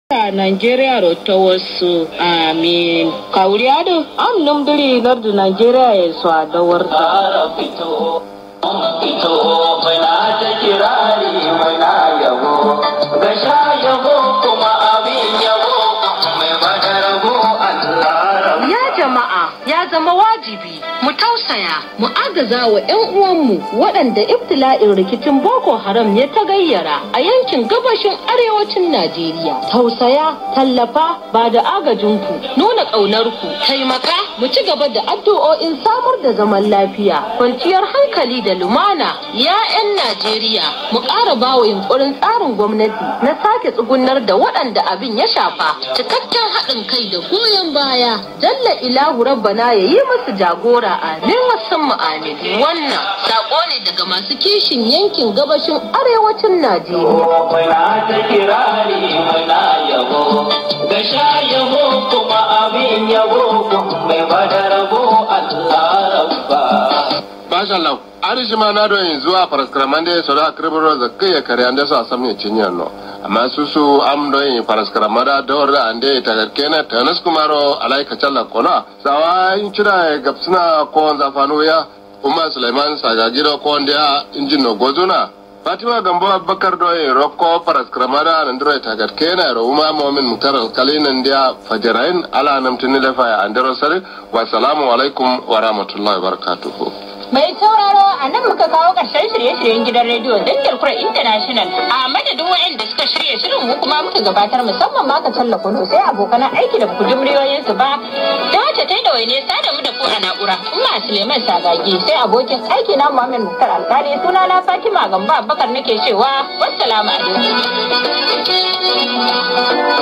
a Nigeria ta wasu amin. Kauriado am numbiri lardu Nigeria ya su a dawarta. fito fito mai na ta kirari mai na yabo ga sha yabo kuma abin yabo mai bada rabo Allah Ya jama'a ya zama wajibi mu tausaya mu agaza wa 'yan uwanmu waɗanda ibtila'in rikicin Boko Haram ya ta gayyara a yankin gabashin arewacin Najeriya. Tausaya, tallafa, ba da agajinku, nuna ƙaunarku, taimaka mu ci gaba da addu'o'in samar da zaman lafiya, kwanciyar hankali da lumana. Ya 'yan Najeriya mu ƙara bawa yunƙurin tsarin gwamnati na sake tsugunar da waɗanda abin ya shafa cikakken haɗin kai da goyon baya. Jalla ilahu rabbana ya yi musu jagora amin wasan mu amin. Wannan saƙo ne daga masu kishin yankin gabashin arewacin Najeriya. mai na ta kirari mai na yabo ga sha yabo kuma abin yabo mai bada rabo Allah rabba Masha Allah, arishi ma na don yanzu a faraskaraman da ya sauri a kirbirar da kai ya kare an da su a samun cinyar no. Amma su su am don yi faraskaraman da dawar da an da ya tagarke na tanis kumaro alaika challa kona. Sawa in cira ya gabsuna ko zafanu ya Umar Suleiman Sagagiro ko wanda ya injin no gozuna. Fatima Gambo Abubakar doye rokko faraskaraman da nan dura ya tagarke na ro Umar Muhammad Mutar Alkalin da fajirain ala namtini da faya an daro sare. Wassalamu alaikum wa rahmatullahi wa barakatuhu. Mai sauraro a nan muka kawo ƙarshen shirye-shiryen gidan rediyo Dangin Kura International a madadin waɗanda suka shirya shirin mu kuma muka gabatar musamman ma ka talla kudu sai abokan aiki da ku ji muryoyinsu ba da wacce ta yi da waine sada mu da ku a na'ura Umma Suleiman Sagagi sai abokin aiki na Muhammad Muktar Alkali suna na Fatima Gamba Abubakar nake cewa wassalamu alaikum.